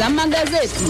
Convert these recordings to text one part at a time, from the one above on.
la magazeti.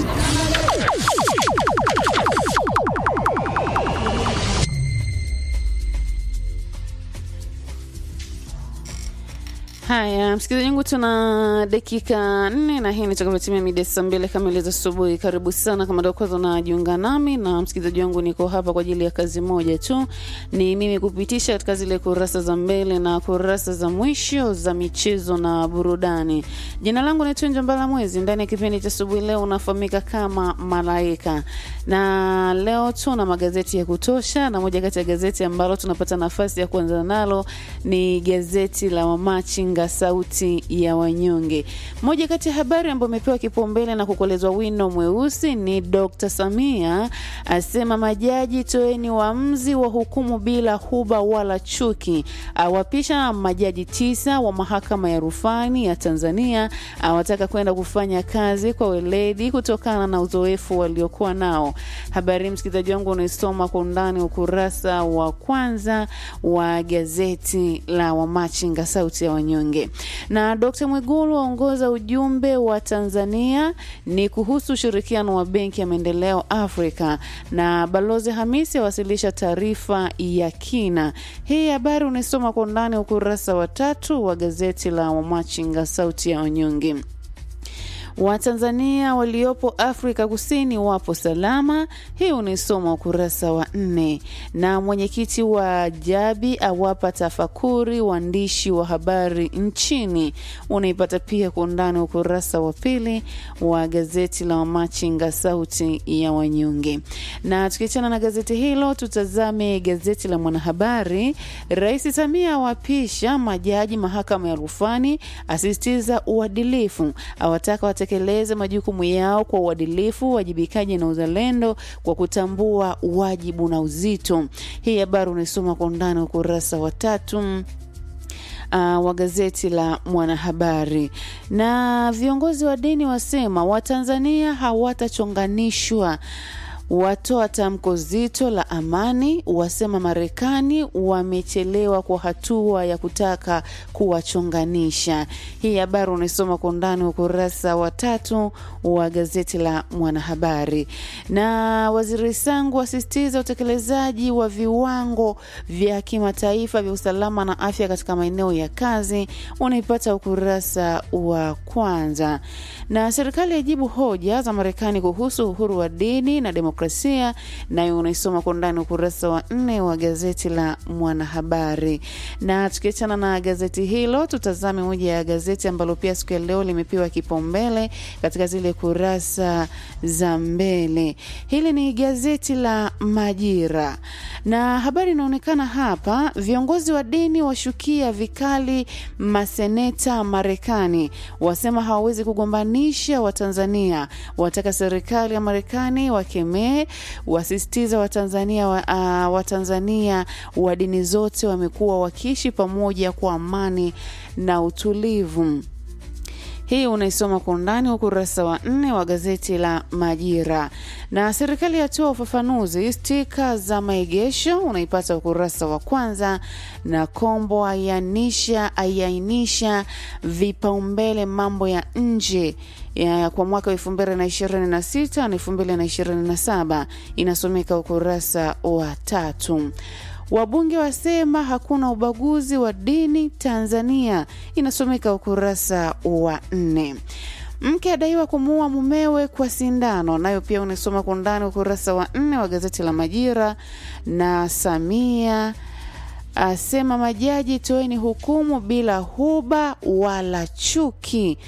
Haya, msikilizaji wangu, tuna dakika nne na hii nitakapotimia mida saa mbili kamili za asubuhi. Karibu sana kama ndio kwanza unajiunga nami, na msikilizaji wangu, niko hapa kwa ajili ya kazi moja tu, ni mimi kupitisha katika zile kurasa za mbele na kurasa za mwisho za michezo na burudani. Jina langu ni Tunja Mbala Mwezi. Ndani ya kipindi cha asubuhi leo unafahamika kama Malaika, na leo tuna magazeti ya kutosha, na moja kati ya gazeti ambalo tunapata nafasi ya kuanza nalo ni gazeti la Wamachinga sauti ya wanyonge. Moja kati ya habari ambayo imepewa kipaumbele na kukolezwa wino mweusi ni Dr. Samia asema majaji toeni uamuzi wa hukumu bila huba wala chuki, awapisha majaji tisa wa mahakama ya rufani ya Tanzania, awataka kwenda kufanya kazi kwa weledi kutokana na uzoefu waliokuwa nao. Habari msikilizaji wangu unaisoma kwa undani ukurasa wa kwanza wa gazeti la Wamachinga sauti ya wanyonge. Na Dkt. Mwigulu aongoza ujumbe wa Tanzania ni kuhusu ushirikiano wa Benki ya Maendeleo Afrika, na Balozi Hamisi awasilisha taarifa ya kina. Hii habari unaisoma kwa undani ukurasa wa tatu wa gazeti la Wamachinga sauti ya wanyonge. Watanzania waliopo Afrika Kusini wapo salama. Hii unaisoma ukurasa wa nne. Na mwenyekiti wa Jabi awapa tafakuri waandishi wa habari nchini, unaipata pia kwa undani ukurasa wa pili wa gazeti la Wamachinga sauti ya wanyonge. Na tukiachana na gazeti hilo, tutazame gazeti la Mwanahabari. Rais Samia awapisha majaji mahakama ya rufani, asisitiza uadilifu, awataka watekeleze majukumu yao kwa uadilifu, uwajibikaji na uzalendo kwa kutambua wajibu na uzito. Hii habari unaisoma kwa undani ukurasa wa tatu uh, wa gazeti la Mwanahabari. Na viongozi wa dini wasema Watanzania hawatachonganishwa watoa tamko zito la amani, wasema Marekani wamechelewa kwa hatua ya kutaka kuwachonganisha. Hii habari unaisoma kwa undani ukurasa wa tatu wa gazeti la Mwanahabari. Na waziri Sangu asisitiza utekelezaji wa viwango vya kimataifa vya usalama na afya katika maeneo ya kazi, unaipata ukurasa wa kwanza. Na serikali yajibu hoja za Marekani kuhusu uhuru wa dini na demokrasia demokrasia nayo unaisoma kwa undani ukurasa wa nne wa gazeti la Mwanahabari. Na tukiachana na gazeti hilo, tutazame moja ya gazeti ambalo pia siku ya leo limepewa kipaumbele katika zile kurasa za mbele. Hili ni gazeti la Majira na habari inaonekana hapa, viongozi wa dini washukia vikali maseneta Marekani, wasema hawawezi kugombanisha Watanzania, wataka serikali ya Marekani wakemee wasisitiza Watanzania wa, uh, Watanzania wa dini zote wamekuwa wakiishi pamoja kwa amani na utulivu. Hii unaisoma kwa undani ukurasa wa nne wa gazeti la Majira. Na serikali yatoa ufafanuzi stika za maegesho, unaipata ukurasa wa kwanza. Na Kombo aianisha aiainisha vipaumbele mambo ya nje ya kwa mwaka wa elfu mbili na ishirini na sita na elfu mbili na ishirini na saba inasomeka ukurasa wa tatu. Wabunge wasema hakuna ubaguzi wa dini Tanzania, inasomeka ukurasa wa nne. Mke adaiwa kumuua mumewe kwa sindano, nayo pia unasoma kwa undani ukurasa wa nne wa gazeti la Majira. Na Samia asema majaji toeni hukumu bila huba wala chuki,